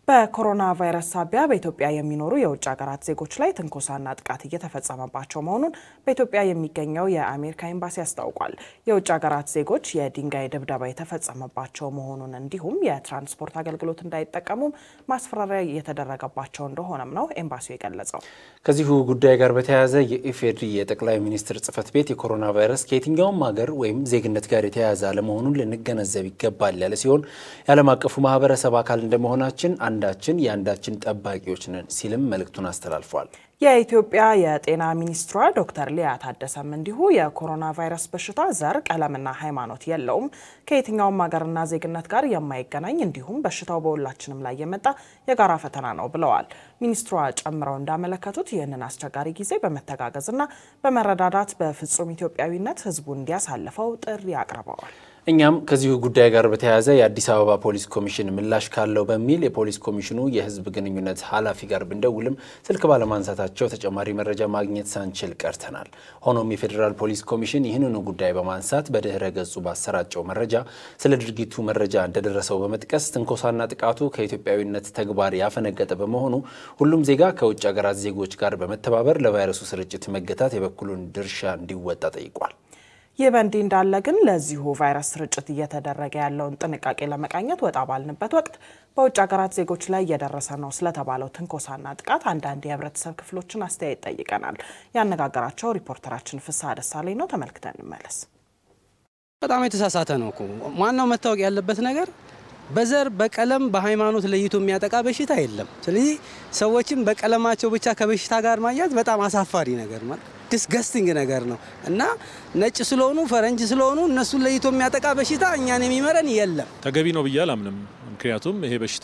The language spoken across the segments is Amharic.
በኮሮና ቫይረስ ሳቢያ በኢትዮጵያ የሚኖሩ የውጭ ሀገራት ዜጎች ላይ ትንኮሳና ጥቃት እየተፈጸመባቸው መሆኑን በኢትዮጵያ የሚገኘው የአሜሪካ ኤምባሲ አስታውቋል። የውጭ ሀገራት ዜጎች የድንጋይ ድብደባ የተፈጸመባቸው መሆኑን እንዲሁም የትራንስፖርት አገልግሎት እንዳይጠቀሙም ማስፈራሪያ እየተደረገባቸው እንደሆነም ነው ኤምባሲው የገለጸው። ከዚሁ ጉዳይ ጋር በተያያዘ የኢፌዴሪ የጠቅላይ ሚኒስትር ጽህፈት ቤት የኮሮና ቫይረስ ከየትኛውም ሀገር ወይም ዜግነት ጋር የተያያዘ አለመሆኑን ልንገነዘብ ይገባል ያለ ሲሆን የዓለም አቀፉ ማህበረሰብ አካል እንደመሆናችን አንዳችን የአንዳችን ጠባቂዎች ነን ሲልም መልእክቱን አስተላልፏል። የኢትዮጵያ የጤና ሚኒስትሯ ዶክተር ሊያ ታደሰም እንዲሁ የኮሮና ቫይረስ በሽታ ዘር፣ ቀለምና ሃይማኖት የለውም፣ ከየትኛውም ሀገርና ዜግነት ጋር የማይገናኝ እንዲሁም በሽታው በሁላችንም ላይ የመጣ የጋራ ፈተና ነው ብለዋል። ሚኒስትሯ ጨምረው እንዳመለከቱት ይህንን አስቸጋሪ ጊዜ በመተጋገዝና በመረዳዳት በፍጹም ኢትዮጵያዊነት ህዝቡ እንዲያሳልፈው ጥሪ አቅርበዋል። እኛም ከዚሁ ጉዳይ ጋር በተያያዘ የአዲስ አበባ ፖሊስ ኮሚሽን ምላሽ ካለው በሚል የፖሊስ ኮሚሽኑ የህዝብ ግንኙነት ኃላፊ ጋር ብንደውልም ስልክ ባለማንሳታቸው ተጨማሪ መረጃ ማግኘት ሳንችል ቀርተናል። ሆኖም የፌዴራል ፖሊስ ኮሚሽን ይህንኑ ጉዳይ በማንሳት በድህረ ገጹ ባሰራጨው መረጃ ስለ ድርጊቱ መረጃ እንደደረሰው በመጥቀስ ትንኮሳና ጥቃቱ ከኢትዮጵያዊነት ተግባር ያፈነገጠ በመሆኑ ሁሉም ዜጋ ከውጭ ሀገራት ዜጎች ጋር በመተባበር ለቫይረሱ ስርጭት መገታት የበኩሉን ድርሻ እንዲወጣ ጠይቋል። ይህ በእንዲህ እንዳለ ግን ለዚሁ ቫይረስ ስርጭት እየተደረገ ያለውን ጥንቃቄ ለመቃኘት ወጣ ባልንበት ወቅት በውጭ ሀገራት ዜጎች ላይ እየደረሰ ነው ስለተባለው ትንኮሳና ጥቃት አንዳንድ የህብረተሰብ ክፍሎችን አስተያየት ጠይቀናል። ያነጋገራቸው ሪፖርተራችን ፍስሐ ደሳለኝ ነው። ተመልክተን እንመለስ። በጣም የተሳሳተ ነው እኮ ዋናው መታወቅ ያለበት ነገር በዘር በቀለም በሃይማኖት ለይቶ የሚያጠቃ በሽታ የለም። ስለዚህ ሰዎችም በቀለማቸው ብቻ ከበሽታ ጋር ማያዝ በጣም አሳፋሪ ነገር ማለት ዲስገስቲንግ ነገር ነው እና ነጭ ስለሆኑ ፈረንጅ ስለሆኑ እነሱን ለይቶ የሚያጠቃ በሽታ እኛን የሚመረን የለም። ተገቢ ነው ብዬ አላምንም። ምክንያቱም ይሄ በሽታ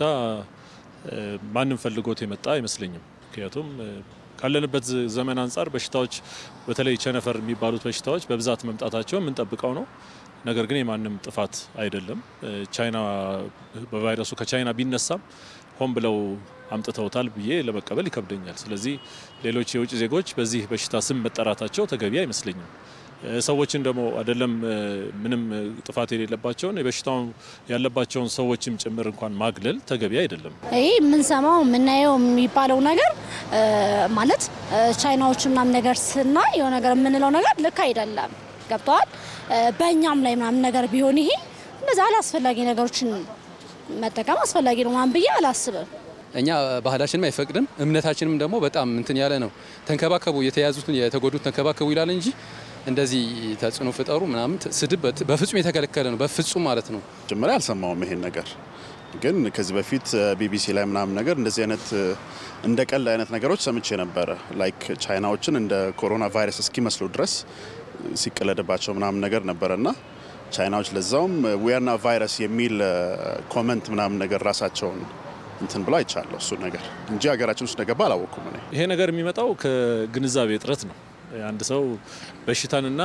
ማንም ፈልጎት የመጣ አይመስለኝም። ምክንያቱም ካለንበት ዘመን አንጻር በሽታዎች በተለይ ቸነፈር የሚባሉት በሽታዎች በብዛት መምጣታቸው የምንጠብቀው ነው። ነገር ግን የማንም ጥፋት አይደለም። ቻይና በቫይረሱ ከቻይና ቢነሳም ሆን ብለው አምጥተውታል ብዬ ለመቀበል ይከብደኛል። ስለዚህ ሌሎች የውጭ ዜጎች በዚህ በሽታ ስም መጠራታቸው ተገቢ አይመስለኝም። ሰዎችን ደግሞ አይደለም ምንም ጥፋት የሌለባቸውን የበሽታው ያለባቸውን ሰዎችም ጭምር እንኳን ማግለል ተገቢ አይደለም። ይህ የምንሰማው የምናየው የሚባለው ነገር ማለት ቻይናዎቹ ምናምን ነገር ስናይ የሆነ ነገር የምንለው ነገር ልክ አይደለም። ገብተዋል። በእኛም ላይ ምናምን ነገር ቢሆን ይሄ እንደዚህ አላስፈላጊ ነገሮችን መጠቀም አስፈላጊ ነው ምናምን ብዬ አላስብም። እኛ ባህላችንም አይፈቅድም፣ እምነታችንም ደግሞ በጣም እንትን ያለ ነው። ተንከባከቡ፣ የተያዙትን የተጎዱት ተንከባከቡ ይላል እንጂ እንደዚህ ተጽዕኖ ፍጠሩ ምናምን ስድብ በፍጹም የተከለከለ ነው። በፍጹም ማለት ነው። ጀምሬ አልሰማውም ይሄን ነገር ግን ከዚህ በፊት ቢቢሲ ላይ ምናምን ነገር እንደዚህ አይነት እንደ ቀልድ አይነት ነገሮች ሰምቼ ነበረ። ላይክ ቻይናዎችን እንደ ኮሮና ቫይረስ እስኪመስሉ ድረስ ሲቀለድባቸው ምናምን ነገር ነበረና ቻይናዎች ለዛውም ዊያና ቫይረስ የሚል ኮመንት ምናምን ነገር ራሳቸውን እንትን ብሎ አይቻለሁ። እሱ ነገር እንጂ ሀገራችን ውስጥ እንደገባ አላወቅኩም። እኔ ይሄ ነገር የሚመጣው ከግንዛቤ እጥረት ነው። አንድ ሰው በሽታንና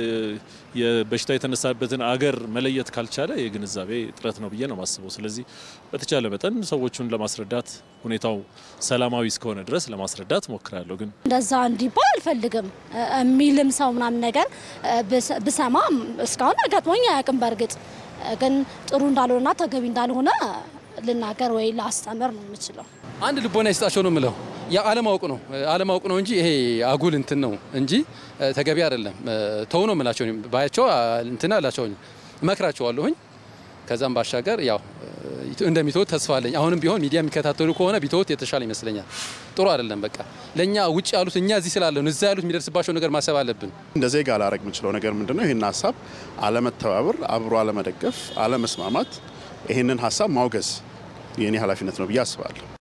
የበሽታ የተነሳበትን አገር መለየት ካልቻለ የግንዛቤ እጥረት ነው ብዬ ነው የማስበው። ስለዚህ በተቻለ መጠን ሰዎቹን ለማስረዳት ሁኔታው ሰላማዊ እስከሆነ ድረስ ለማስረዳት ሞክራለሁ። ግን እንደዛ እንዲባል አልፈልግም የሚልም ሰው ምናምን ነገር ብሰማ እስካሁን አጋጥሞኝ አያውቅም። በእርግጥ ግን ጥሩ እንዳልሆነና ተገቢ እንዳልሆነ ልናገር ወይ ላስተምር ነው የምችለው። አንድ ልቦና ይስጣቸው ነው የምለው። ያ አለማወቅ ነው አለማወቅ ነው እንጂ ይሄ አጉል እንትን ነው እንጂ ተገቢ አይደለም። ተው ነው የምላቸው ባያቸው እንትን አላቸውኝ እመክራቸዋለሁኝ። ከዛም ባሻገር ያው እንደሚተውት ተስፋ አለኝ። አሁንም ቢሆን ሚዲያ የሚከታተሉ ከሆነ ቢተውት የተሻለ ይመስለኛል። ጥሩ አይደለም። በቃ ለእኛ ውጭ ያሉት እኛ እዚህ ስላለን እዛ ያሉት የሚደርስባቸው ነገር ማሰብ አለብን። እንደ ዜጋ ላረግ የምችለው ነገር ምንድነው? ይህን ሀሳብ አለመተባበር፣ አብሮ አለመደገፍ፣ አለመስማማት፣ ይህንን ሀሳብ ማውገዝ የእኔ ኃላፊነት ነው ብዬ አስባለሁ።